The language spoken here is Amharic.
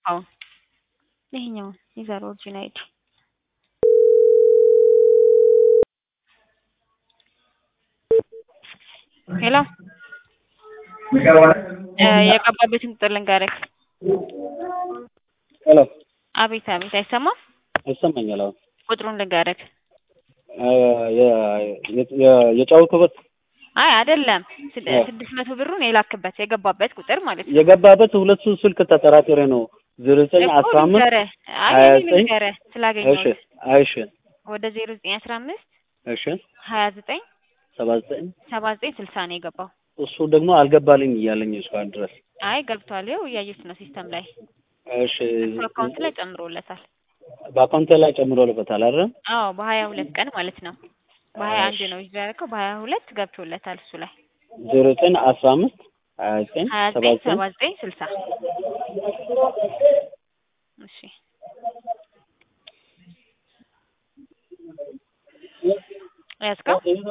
የገባውን ይሄኛውን የዛሬ ኦሪጂን አይዲ ሄሎ የገባበትን ቁጥር ልንገርህ። ሄሎ አቤት አቤት፣ አይሰማም? ይሰማኛል። አሁን ቁጥሩን ልንገርህ። የጫወትኩበት አይ አይደለም፣ ስድስት መቶ ብሩን የላክበት የገባበት ቁጥር ማለት ነው። የገባበት ሁለቱ ስልክ ተጠራጥሬ ነው ዜሮ ዘጠኝ እኮ አስራ አምስት ልንገርህ፣ አይ ሀያ እኔ ዘጠኝ ልንገርህ እሺ ስላገኘሁት እሺ ወደ ዜሮ ዘጠኝ አስራ አምስት እሺ ሀያ ዘጠኝ ሰባ ዘጠኝ ሰባ ዘጠኝ ስልሳ ነው የገባው። እሱ ደግሞ አልገባልኝ እያለኝ እስካሁን ድረስ አይ ገብቷል፣ ይኸው እያየሁት ነው ሲስተም ላይ እሺ እሱ አካውንት ላይ ጨምሮለታል። በአካውንቴ ላይ ጨምሮልበታል አይደል? አዎ በሀያ ሁለት ቀን ማለት ነው። በሀያ አንድ ነው ይዞ ያደረገው በሀያ ሁለት ገብቶለታል እሱ ላይ ዜሮ ዘጠኝ አስራ አምስት ሀያ ዘጠኝ ሀያ ሰባ ዘጠኝ ዘጠኝ ሰባ ዘጠኝ ስልሳ እሺ ያዝከው